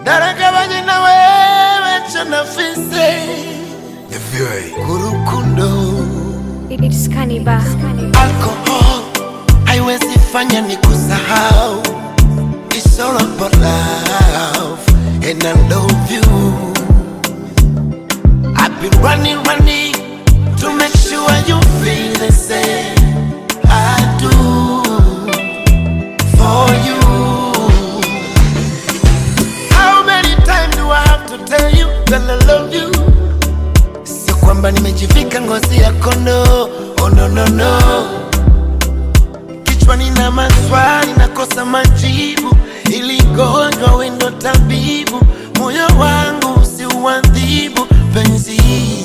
naragabanye na wewe cyo nafise kurukundo It's Cannibal. alcohol haiwezi fanya ni kusahau It's all about love and I love you I've been running, running to make sure you feel the same I do for you How many times do I have to tell you that I love you Sio kwamba nimejivika ngozi ya kondo Oh no no no Kichwani na maswali nakosa majibu Ili gonjwa wendo tabibu Moyo wangu si uadhibu penzi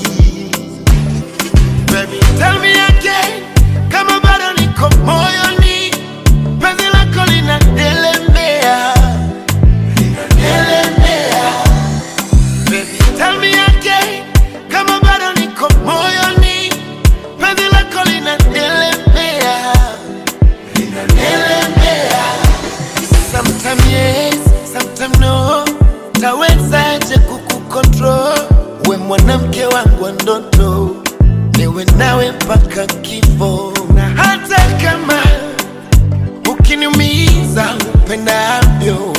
Baby tell me again Kama bado niko moyoni Penzi lako linadelemea Linadelemea Baby, tell me again kama bado niko moyoni, penzi lako linadelemea, linadelemea. Sometime yes, sometime no, tawezaje kukukontrol? We mwanamke wangu wa ndoto, niwe nawe mpaka kifo, na hata kama ukiniumiza upendavyo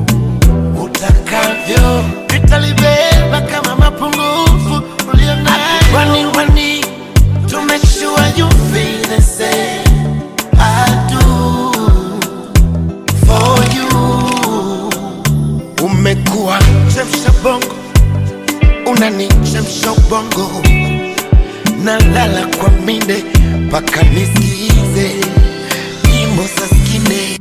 utakavyo nitalibeba kama mapungufu ulionayo. Running, running to make sure you feel the same. I do for you. Umekuwa chemsha bongo, unanichemsha ubongo, nalala kwa minde mpaka nisikize nyimbo za skine.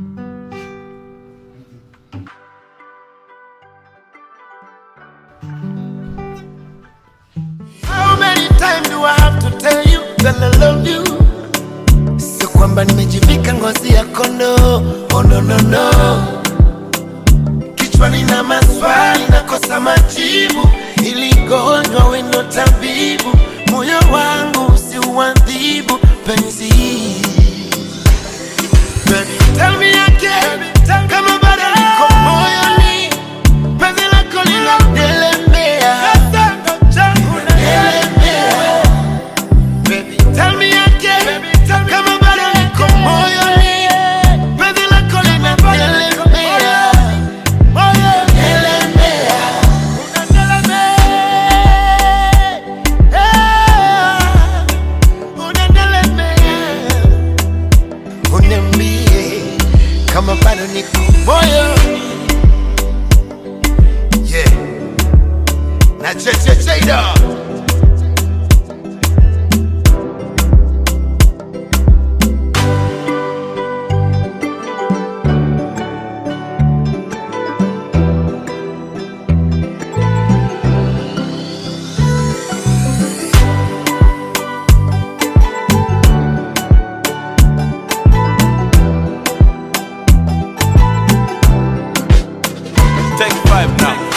How many times do I have to tell you that I love you? Sio kwamba nimejivika ngozi ya kondo, oh no no no. Kichwani na maswali nakosa majibu, ili gonjwa wendo tabibu, moyo wangu si uadhibu penzi. Baby, tell me again, kama bado niko moyoni, penzi lako linadelemea, Delemea. Baby, tell me again, kama bado niko moyoni, penzi lako linadelemea, Delemea. Unadelemea. Uniambie kama bado niko moyoni yeah. na chechecheida Take five now.